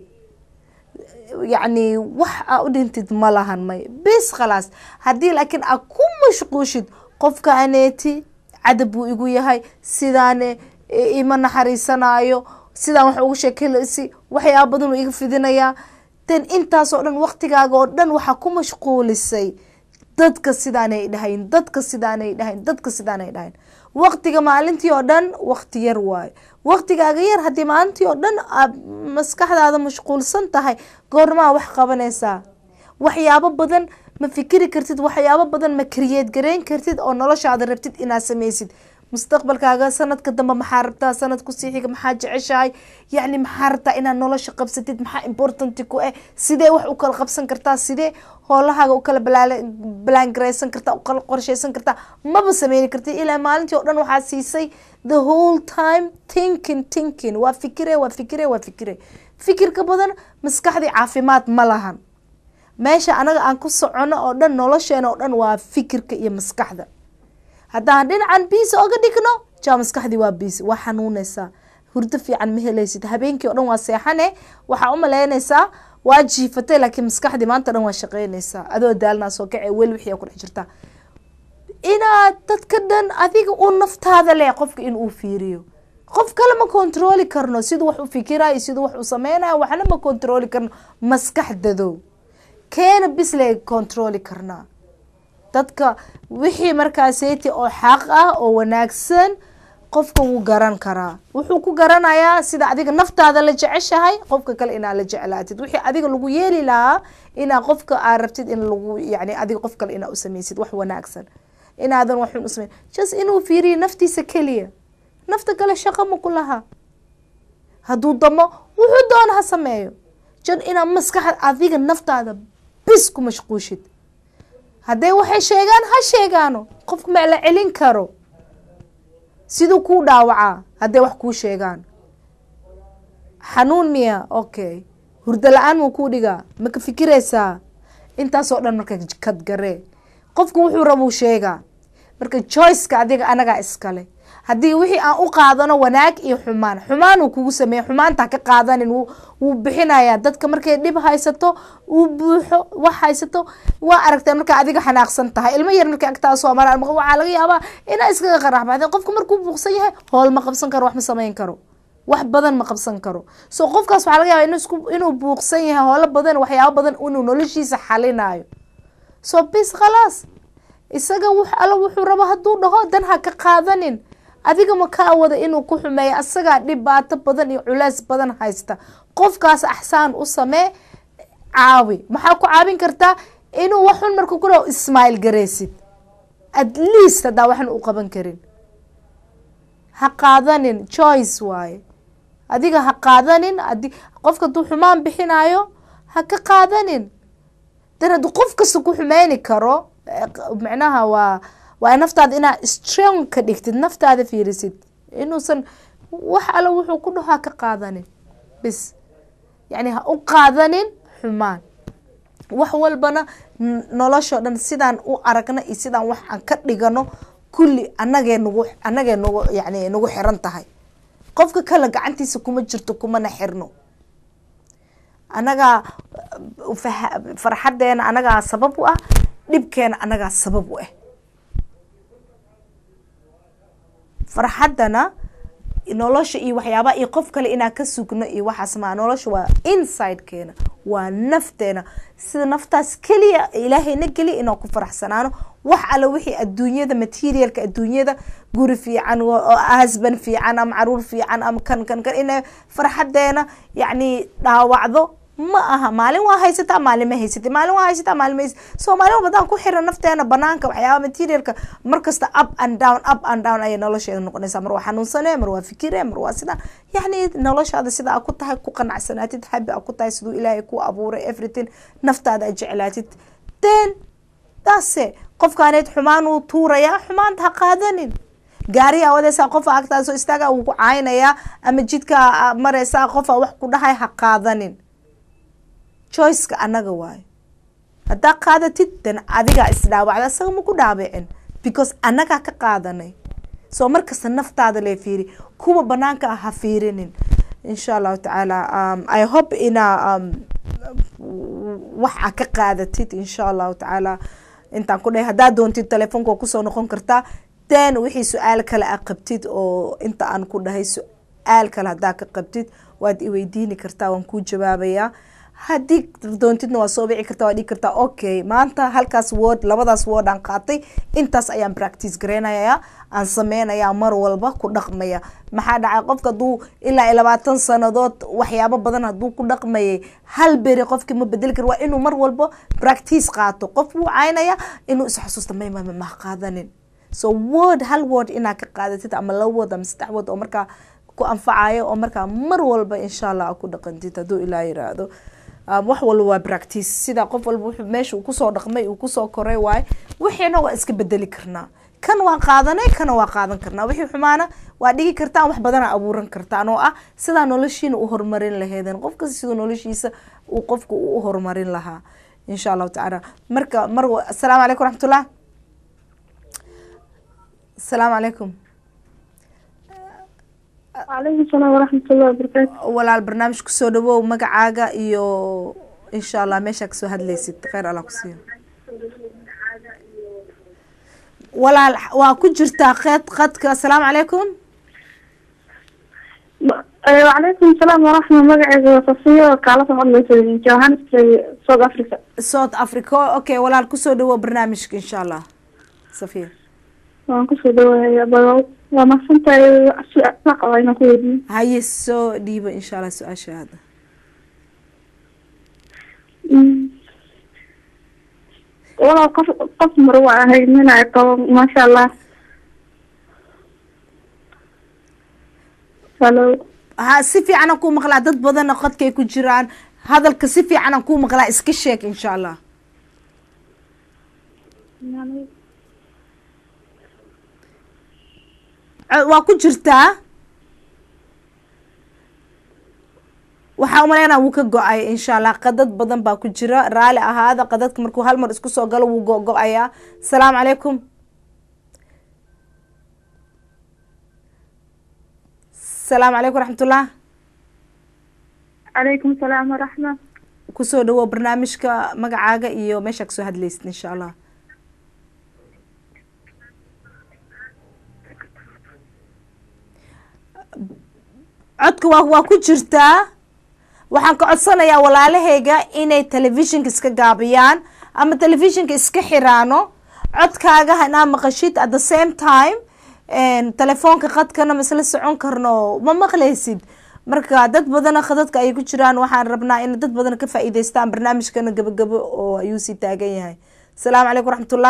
yacni wax aa u dhintid ma lahan may bis khalaas haddii laakiin aa ku mashquushid qofka aneeti cadab buu igu yahay sidaane i- ima naxariisanayo sidaan wax ugu sheekelsi waxyaaba badan uu iga fidinayaa dan intaasoo dhan waqtigaaga oo dhan waxaa ku mashquulisay dadka sidaanay dhahayn dadka sidaanay dhahayn dadka sidaanay dhahayn waqtiga maalintii oo dhan waqti yar waayo waqtigaaga yar haddii maalintii oo dhan aad maskaxdaada mashquulsan tahay goormaa wax qabanaysaa waxyaabo badan ma fikiri kartid waxyaabo badan ma kariyeed gareyn kartid oo noloshaada rabtid inaad sameysid mustaqbalkaaga sanadka dambe maxaa rabtaa sanad kusii xiga maxaa jeceshahay yacni maxaa rabtaa inaad nolosha qabsatid maxaa importanti ku eh sidee wax u kala qabsan kartaa sidee hoolahaaga u kala balaangaraysan kartaa u kala qorshaysan kartaa maba sameyni kartid ilaa maalintii oo dhan waxaa siisay the whole time thinking thinking waa fikire waa fikire waa fikire fikirka badan maskaxdii caafimaad ma lahan meesha anaga aan ku socono oo dhan nolosheena oo dhan waa fikirka iyo maskaxda haddaan dhinacan biisi oga dhigno jaa maskaxdii waa biisi waa xanuunaysaa hurdo fiican ma helaysid habeenkii o dhan waa seexane waxaa u malaynaysaa waa jiifatay laakiin maskaxdii maanta dhan waa shaqeynaysaa adoo daalnaa soo kace weli wixii ku dhex jirtaa inaad dadka dhan adiga u naftaada leh qofka in uu fiiriyo qof kale ma controli karno siduu wax u fikirayo siduu wax u sameynayo waxna ma controli karno maskaxdadow keena bisle controli karnaa dadka wixii markaaseti oo xaq ah oo wanaagsan qofka wuu garan karaa wuxuu ku garanayaa sida adiga naftaada la jeceshahay qofka kale inaad la jeclaatid wixii adiga lagu yeeli lahaa inaa qofka aad rabtid in lagu yani adiga qof kale inaa usameysid wax wanaagsan inaadan waxun usameyn just inuu fiiriyo naftiisa keliya nafta kale shaqo ma ku laha hadduu damo wuxuu doona ha sameeyo jan inaad maskaxda adiga naftaada bis ku mashquushid hadday waxay sheegaan ha sheegaano qofka ma la celin karo siduu kuu dhaawacaa hadday wax kuu sheegaan xanuun miya okay hurdo la-aan muu kuu dhigaa maka fikiraysaa intaasoo dhan marka kadgaree qofku wuxuu rabuu sheegaa marka joyceka adiga anagaa iskale haddii wixii aan u qaadano wanaag iyo xumaan xumaan uu kugu sameeye xumaanta ka qaadanin wuu bixinayaa dadka markay dhib haysato uu buuxo wax haysato waa aragtaa markaa adiga xanaaqsan tahay ilmo yar markay agtaa soo maraan waxaa laga yaabaa inaa iskaga qaraxbaxdeen qofka markuu buuqsan yahay hool ma qabsan karo wax ma samayn karo wax badan ma qabsan karo so qofkaas waxaa laga yaaba inuu buuqsan yahay hoolo badan waxyaabo badan inuu noloshiisa xalinayo so bis khalaas isaga w alla wuxuu rabo hadduu dhaho dan ha ka qaadanin adiga ma kaa wada inuu ku xumeeyo asagaa dhibaato badan iyo culeys badan haysta qofkaas axsaan u samee caawi maxaa ku caawin kartaa inuu waxun marka ku dhaho ismail gareysid at least haddaa waxan u qaban karin ha qaadanin choice waaye adiga ha qaadanin adi qofka hadduu xumaan bixinayo ha ka qaadanin dan hadduu qof kasta ku xumeyni karo macnaha waa waa naftaada inaad strong ka dhigtid naftaada fiirisid inuusan wax alla wuxuu ku dhaho ha ka qaadanin bis yacni ha u qaadanin xumaan wax walbana noloshao dhan sidaan u aragna iyo sidaan wax aan ka dhigano kulli anagee nagu anagee nagu yani nagu xiran tahay qofka kale gacantiisa kuma jirto kumana xirno anagaa farxadeena anagaa sabab u ah dhibkeena anagaa sabab u ah farxaddana nolosha iyo waxyaabaa iyo qof kale inaan ka sugno iyo waxaas maa nolosha waa insidekeena waa nafteena sida naftaas keliya ilaahayna geliya inaan ku faraxsanaano wax alla wixii adduunyada materialka adduunyada guri fiican hasban fiican ama caruur fiican ama kan kan kan ina farxadeena yacni dhaawacdo ma aha maalin waa haysataa maalin ma haysatay maalin waa haysataa maalin ma haysatay soomaaliba badaan ku xiran nafteena banaanka waxyaaba materialka markasta up and down up and down ayay nolosheeda noqonaysaa mar waa xanuunsane mar waa fikire mar waa sidaa yacni noloshaada sida a ku tahay ku qanacsanaatid habi a ku tahay siduu ilaahay ku abuuray everything naftaada a jeclaatid then daase qofkaaneed xumaan uu tuurayaa xumaanta ha qaadanin gaariyaa wadaysaa qofa agtaasoo istaaga uu ku caaynayaa ama jidkaa maraysaa qofa wax ku dhahay ha qaadanin choiceka anaga waayo haddaa qaadatid dan adigaa isdhaawacda isaga ma ku dhaabicin because annagaa ka qaadanay soo markasta naftaada lee fiiri kuwa banaanka ah ha fiirinin insha allahu tacaala i hope inaa wax a ka qaadatid insha allahu tacaala intaan ku dhahay haddaa doontid telefoonka waa kusoo noqon kartaa then wixii su-aal kale a qabtid oo inta aan ku dhahay su-aal kale haddaa ka qabtid waad iweydiini kartaa waan kuu jawaabayaa haddii doontidna waa soo bici karta waa dhigi kartaa okay maanta halkaas word labadaas word aan qaatay intaas ayaan practice gareynayaa aan sameynaya mar walba ku dhaqmaya maxaa dhacay qofka hadduu ilaa iyo labaatan sanadood waxyaabo badan hadduu ku dhaqmayay hal beri qofki ma bedeli kar waa inuu mar walba practice qaato qof wuu caynaya inuu is xasuusta maymama mah qaadanin so word hal word inaad ka qaadatid ama laba word ama saddex word oo markaa ku anfacayo oo markaa mar walba insha allah aad ku dhaqantid hadduu ilaa yiraahdo Um, wax walba waa practice sida qof walba wuxuu meesha uu kusoo dhaqmay uu kusoo koray waaye wixiina waa iska bedeli karnaa kan waa qaadanay kana waa qaadan karnaa wixii xumaana waa dhigi kartaan wax badana abuuran kartaan oo ah sidaa noloshiina u horumarin laheedeen qof kasta siduu noloshiisa uu qofku u horumarin lahaa insha allahu tacaala marka mar wa- asalaamu calaykum raxmatullah asalaamu calaykum وعليكم السلام ورحمة الله وبركاته walaal barnaamij kusoo dhawow magacaaga iyo insha allah meeshaa kasoo hadlaysid kheyr allah ku siiyo walaal waa ku jirtaa qeed qadka asalaamu calaykum آه، وعليكم السلام ورحمة الله وبركاته صفية وكالة مدلسة جوهانسبرغ سود أفريقيا south africa okay walaal kusoo dhawow barnaamijka insha allah safiya waan kusoo dhawaaya bal waa mahadsantahay su-aal qaba inaan ku weydiiyo haye soo dhiiba insha allah su-aashaada Mm. walaal qof qof mar waa ahay nin ay qabo maasha allah halo ha si fiicanaan kuu maqlaa dad badanna qadkay ku jiraan hadalka si fiicanaan kuu maqlaa iska sheeg insha allah Co- waa ku jirtaa waxaa umaleynaa wuu ka go-ay insha allah qadad badan baa ku jira raali ahaada qadadka markuu hal mar isku soo galo wuu go-go-ayaa asalaamu calaykum asalaamu calaykum raxmatullah calaykum salaam waraxma kusoo dhawow barnaamijka magacaaga iyo meeshaa kasoo hadlaysid insha allah codka waa waa ku jirtaa waxaan ka codsanayaa walaalahayga inay telefishinka iska gaabiyaan ama telefishinka iska xiraano codkaaga hanaa maqashid at the same time telefoonka qadkana masla socon karno ma maqlaysid marka dad badana khadadka ay ku jiraan waxaan rabnaa in dad badan ka faa'iideystaan barnaamijkana gabagabo oo ayuu sii taagan yahay asalaamu calaykum raxmatullah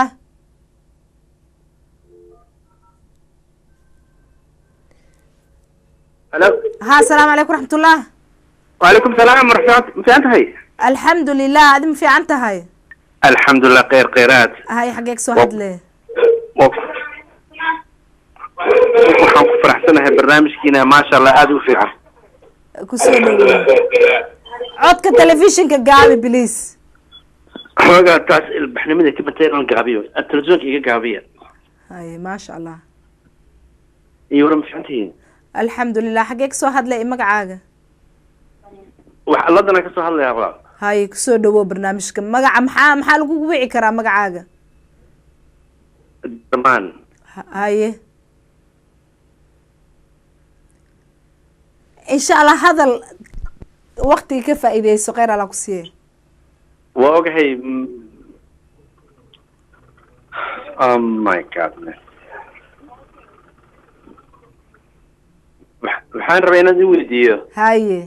halo ha asalaamu calaykum raxmatullah وعليكم السلام ورحمة الله ما هي alxamdu lilah adi ma fiican tahay الحمد لله خير خيرات hay xageeg soo hadle waxaan ku faraxsanahay barnaamijkiina maasha allah aada u fiican kusoo dhaweey codka telefishinka gaabi please xoogaa taas ilbaxnimada ka batay inaan gaabiyo televisionka iga gaabiya hay maasha allah iyo wara ma fiicantihiin alxamdu lilah xageeg soo hadlay magacaaga wax alladana ka soo hadlayaa walaal hay kusoo dhawow barnaamijka magaca maxaa maxaa lagu wici karaa magacaaga dhamaan Ha- haye insha allah hadal waktiga ka faa'iideyso kheyr alla ku siiye waa ogahay mm, oh my godness Wax- waxaan rabaa inaan i weydiiyo haye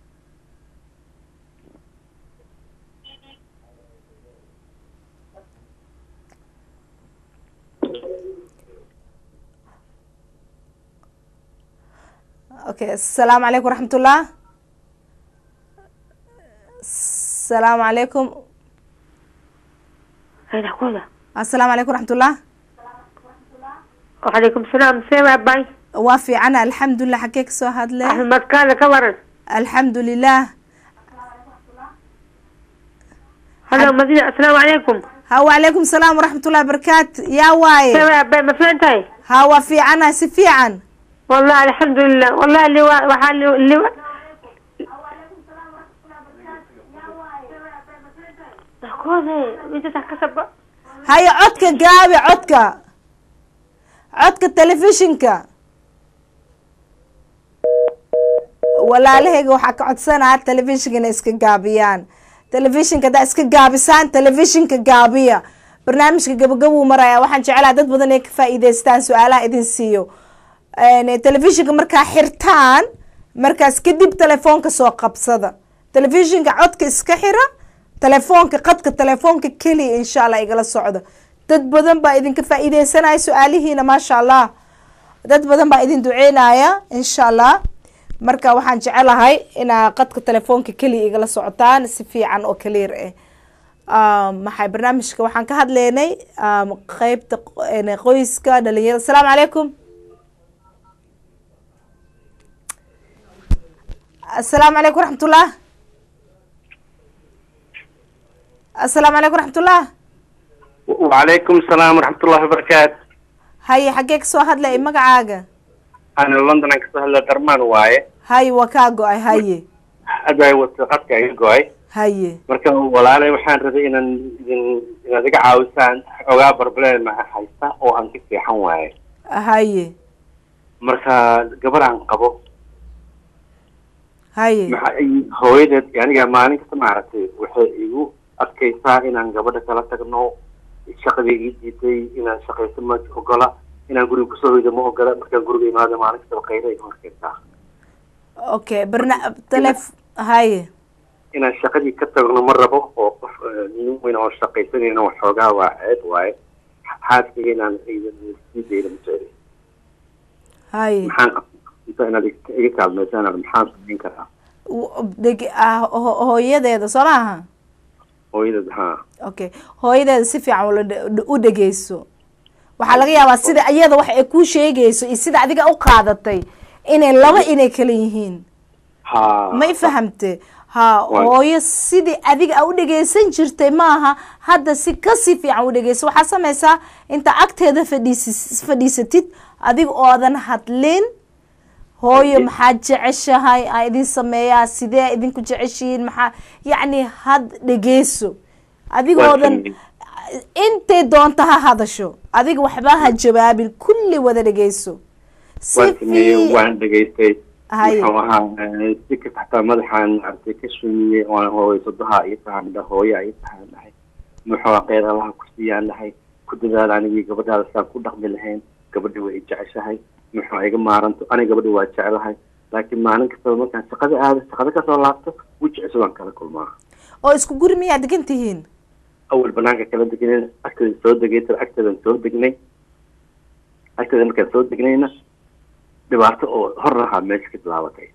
okay asalaamu calaykum raxmatullah asalaamu calaykum هيدا asalaamu calaykum raxmatullah وعليكم السلام سيما باي waa fiicana alxamdulilah xagee ka soo hadle أحمد كان كورن alxamdu lilah هلا مدينة السلام عليكم ha wacalaykum salaam waraxmatullahi barakaat yaa waaye سيما باي ما فهمتي ha waa fiicana si fiican والله الحمد لله والله اللي وا... وحال اللي وا... كوزي انت تحكسب haye codka gaabi codka codka telefishinka walaalahayga waxaa ka codsanaa telefishinka inay iska gaabiyaan telefishinka haddaa iska gaabisaan telefishinka gaabiya barnaamijka gabagabuu maraya waxaan jeclaha dad badan inay ka faa'iideystaan su-aalaha idin siiyo telefishinka markaa xirtaan markaas kadib telefoonka soo qabsada telefishinka codka iska xira telefoonka qadka telefoonka keliya insha allah igala socda dad badan baa idinka faa'iideysanaya su-aalihiina maasha allah dad badan baa idin duceynaya insha allah marka waxaan jecelahay inaa qadka telefoonka keliya igala socotaan si fiican oo clear ah maxay barnaamijka waxaan ka hadleynay qeybta qoyska dhalinyarada asalaamu calaykum asalaamu calaykum waraxmatullah asalaamu calaykum waraxmatullah وعليكم السلام ورحمة الله وبركاته haye xaggee kasoo hadlay magacaaga أنا لندن أنا كسر هلا درمان واي haye waa kaa go-ay haye أدعي وثقتك أي جوي haye marka walaalay waxaan rabay inaan idin inaad iga caawisaan xogaa barbleen ma haysta oo aan ka fiixan waaye haye marka gabar aan qabo haye maxa hooyadeed aniga maalin kasta maaragtay waxay igu adkaysaa inaan gabadha kala tagno shaqadii ii diiday inaan shaqaysto ma ogola inaan guriga kusoo hoydo ma ogola markaan guriga imaado maalin kastaba qaylo igu horkaysaa okay barna telef haye inaan shaqadii ka tagno ma rabo oo qof eh, nin weyn oo shaqaysanayna waxoogaa waa ceeb waaye xaaskayga inaan sii dayda ma jecli haye maxaan qabta inaad iga iga kaalmaysaan maxaan samayn karaa W- deg ah ho- hooyadeeda soo maaha hooyadad ha okay hooyadeeda si fiican ula dhe- u dhegeyso waxaa laga yaabaa sida iyada wax ay kuu sheegayso iyo sida adiga u qaadatay inay laba inay kala yihiin ha may fahamte ha Waay. hooyo sidii adiga a u dhegeysan jirtay maaha hadda si kasii fiican u dhegeyso waxaa samaysaa inta agteeda fadhiisis fadhiisatid adiga oodan hadlin hooyo Okay. maxaad jeceshahay aa idin sameeyaa sidee idinku jeceshihiin maxaa yacni had dhegeyso adigoodan Waan intay doonta ha hadasho adiga waxba ha jawaabin kulli wada dhegeyso si waan sameeyey fii- waan dhegaystay Haye. muxuu ahaa eh, si kasta xataa madaxaan maaragtay ka shumiyey waan hooyasadaha ii tahaan dhahay hooya ii tahaan dhahay muxuu ahaa kheyr allaha ku siiyaan dhahay ku dadaal anigii gabadhaada saan ku dhaqmi lahayn gabadha way i jeceshahay muxuu iga maaranto aniga gabadha waa jecelahay laakiin maalin kastaba markaan shaqada aado shaqada kasoo laabto wejicisa waan kala kulmaa oo isku guri miyaa degan tihiin awal banaanka kala degnay agteeda soo degay tada agteedan soo degnay agteeda markaan soo degnayna dhibaato oo hor lahaa meesha ka bilaabatay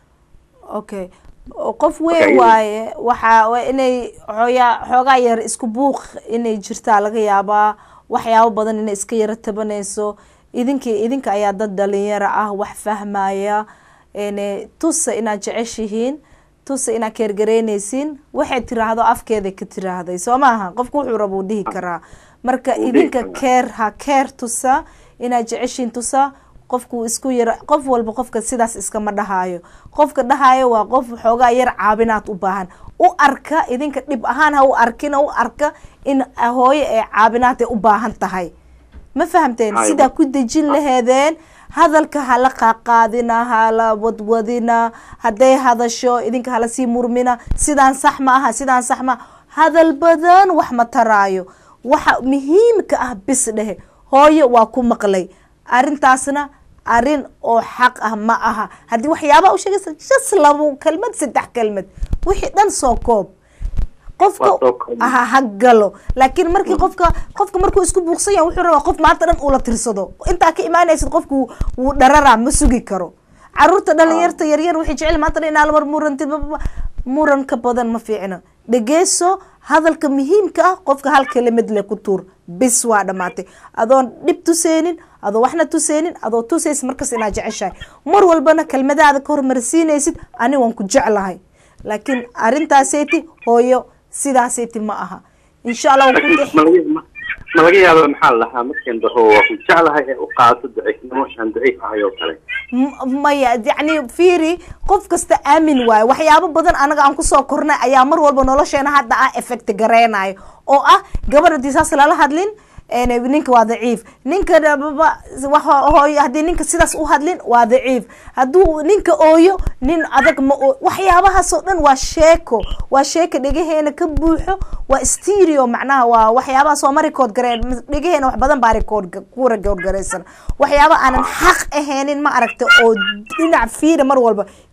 okay oo qof Marka weyn iyada- waaye waxaa waa inay xooyaa xoogaa yar isku buuq inay jirtaa laga yaabaa waxyaabo badan inay iska yaro tabanayso idinki idinka ayaa dad dhalinyaro ah wax fahmaya ene tusa inaad jeceshihiin tusa inaad keergareynaysiin waxay tiraahdo afkeeda ka tiraahday soo maaha qofku wuxuu raba uu dhihi karaa marka Wuu dhihi idinka karaa. keer ha keer tusa inaad jeceshiin tusa qofku isku yara qof walba qofka sidaas iskama dhahaayo qofka dhahaayo waa qof xoogaa yar caabinaad u baahan u arka idinka dhib ahaan ha u arkina u arka in hooyo ee caabinaad ay u baahan tahay ma fahamteen Hayo. sidaa ku dejin laheedeen hadalka hala qaaqaadina hala wadwadina hadday hadasho idinka hala sii murmina sidaan sax ma aha sidaan sax ma hadal badan wax ma taraayo waxa muhiimka ah bis dhehe hooyo waa ku maqlay arrintaasna arrin oo xaq ah ma aha haddii waxyaabaa u sheegaysa just labo kelmad saddex kelmad wixii dhan soo koob qofka Waa soo koob. ha ha galo laakiin markii qofka qofka markuu isku buuqsan yahay wuxuu rabaa qof maanta dhan ula tirsado intaa ka imaanaysid qofku wuu dhararaa ma sugi karo caruurta dhalinyarta yaryar waxay jecel maanta dhan inaa lamar murantid bababa muranka badan ma fiicno dhegeyso hadalka muhiimka ah qofka hal kelimad le ku tuur bis waa dhamaatay adoon dhib tuseynin adoo waxna tuseynin adoo tusaysid markas inaad jeceshahay mar walbana kelmadaada ka hormarsiinaysid ani waan ku jeclahay laakiin arrintaaseti hooyo sidaaseyti ma aha insha allah waan ku laakiin dhex- ma laga ma- ma laga yaaba maxaa la dhahaa markaan dhaho waa ku jeclahay ee u qaato daciifnimo aan daciif ahay oo kale M- maya yacni fiiri qof kasta aamin waayo waxyaabo badan anaga aan kusoo kornay ayaa mar walba nolosheena hadda ah effect gareynayo oo ah gabadh haddii saas lala hadlin een, ninka waa daciif ninka dhababa wax- hooyo haddii ninka sidaas u hadlin waa daciif hadduu ninka ooyo nin adag ma oo waxyaabahaas oo dhan waa sheeko waa sheeko dhegaheena ka buuxo waa stereo macnaha waa waxyaabaha soo ma record gareen dhegaheena wax badan baa record ku record gareysan waxyaaba aanan xaq ahaynin ma aragta oo dhinac fiira mar walba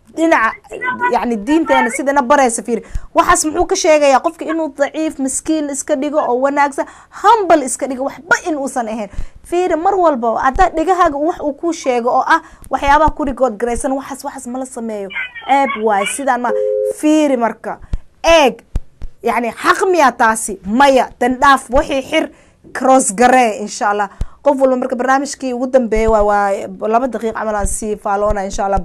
dhinaca yani diinteena sidana baraysa fiiri waxaas muxuu ka sheegayaa qofka inuu daciif miskiin iska dhigo oo wanaagsan hambal iska dhigo waxba in uusan ahayn fiiri mar walba haddaa dhegahaaga wax uu ku sheego oo ah waxyaabaha ku rigood garaysan waxaas waxaas mala sameeyo ceeb waaye sidaan ma fiiri marka eeg yani xaq miya taasi maya dandhaaf wixii xir cross garee insha allah qof walba marka barnaamijkii ugu dambeeya waa waa laba daqiiq camal aan sii faaloona insha allah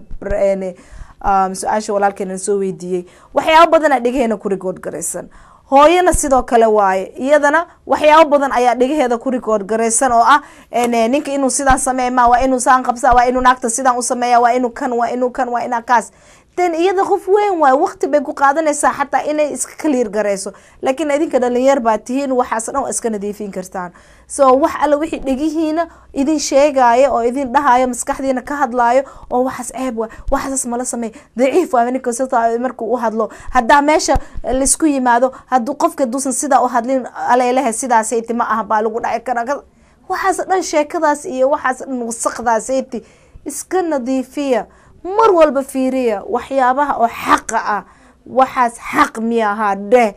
su-aasha walaalkeena soo weydiiyey waxyaabo badanaa dhegaheena ku rigood garaysan hooyana sidoo kale waaye iyadana waxyaabo badan ayaa dhegaheeda ku rigood garaysan oo ah ninka inuu sidaan sameey ma waa inuu saan qabsa waa inuu naagta sidaan u sameeya waa inuu kan waa inuu kan waa inaa kaas den iyada qof weyn waayo waqti bay ku qaadanaysaa xataa inay iska kaliir garayso laakiin idinka dhalinyar baa tihiin waxaas dhan waa iska nadiifin kartaan so wax alla wixii dhegihiina idin sheegaayo oo idin dhahayo maskaxdiina ka hadlaayo oo waxaas ceeb waa waxaas mala sameey daciif waa ninka markuu u hadlo haddaa meesha laisku yimaado hadduu qofka duusan sidaa u hadlin aleelehe sidaasati ma aha baa lagu dhaci karaa waxaas dhan sheekadaas iyo waxaas dhan wasaqdaasati iska nadiifiya mar walba fiiriya waxyaabaha oo xaqa ah waxaas xaq miya ahaa dheh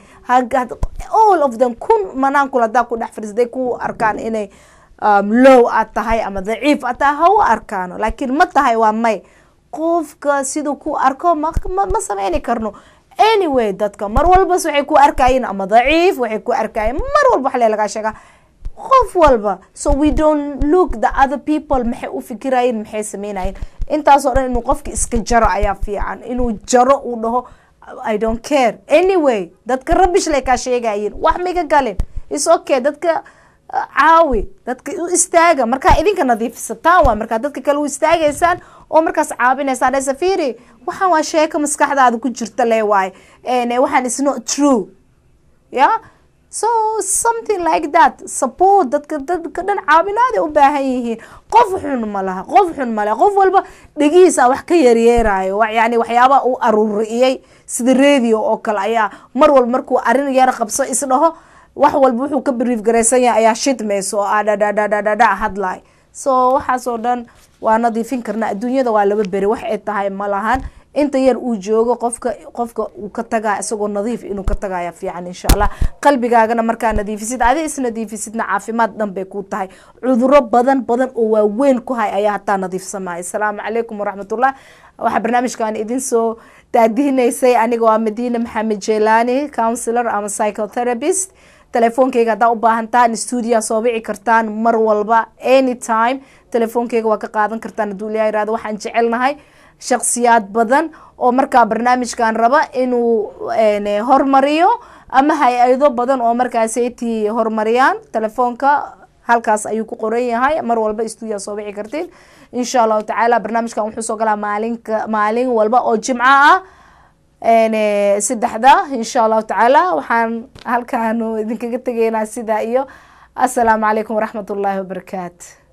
all of them kun manaankul hadaa ku dhex fadhiis haday ku arkaan inay low aad tahay ama daciif aad tahay ha u arkaano laakiin ma tahay waa may qofka siduu ku arko ma ma sameyni karno anyway dadka mar walbas waxay ku arkayeen ama daciif waxay ku arkayeen mar walba waxle lagaa sheegaa qof walba so we don't look the other people maxay u fikirayeen maxay sameynayeen intaasoo dhan inuu qofka iska jaro ayaa fiican inuu jaro uu dhaho i don't care anyway dadka rabish lay kaa sheegayeen wax maiga galin is okay dadka caawi dadka u istaaga markaa idinka nadiifisataan waa markaa dadka kale u istaagaysaan oo markaas caabinaysaan ee safiri waxaan waa sheeko maskaxdaada ku jirta le waaye waxaan is not true ya so something like that support dadka dadka dhan caawinaaday u baahan yihiin qof xun ma laha qof xun ma laha qof walba dhegihiisa wax ka yaryeerayo yani waxyaaba uu aruuriyey sida radio oo kale ayaa mar walba markuu arin yar qabso isdhaho wax walba wuxuu ka brief garaysan yahay ayaa shidmayso oo ah dhadhadhadhadha hadlay so waxaasoo dhan waa nadiifin karna adduunyada waa laba beri wax ay tahay ma lahan inta yar uu joogo qofka qofka uu ka tagaa isagoo nadiif inuu ka tagaya fiican insha allah qalbigaagana markaa nadiifisid adi isnadiifisidna caafimaad dhan bay ku tahay cuduro badan badan oo waaweyn ku hay ayaa hataa nadiifsamaya asalaamu calaykum waraxmatullah waxaa barnaamijkan idin soo daadihinaysay aniga waa madiina maxamed jelani counsilor ama psychotherapist telefoonkeyga haddaa u baahantaan stuudia soo wici kartaan mar walba anytime telefoonkeyga waa ka qaadan kartaan hadduu ilaha irahdo waxaan jecelnahay shaksiyaad badan oo markaa barnaamijkan raba inuu hormariyo ama hay-ado badan oo markaasaytii horumariyaan telefoonka halkaas ayuu ku qoran yahay mar walba stuudia soo wici kartiin insha allahu tacaala barnaamijkan wuxuu soo galaa maalinka maalin walba oo jimco ah saddexda insha allahu tacaala waxaan halkaanu idinkaga tegeynaa sidaa iyo assalaamu calaykum waraxmat ullaahi wabarakaatu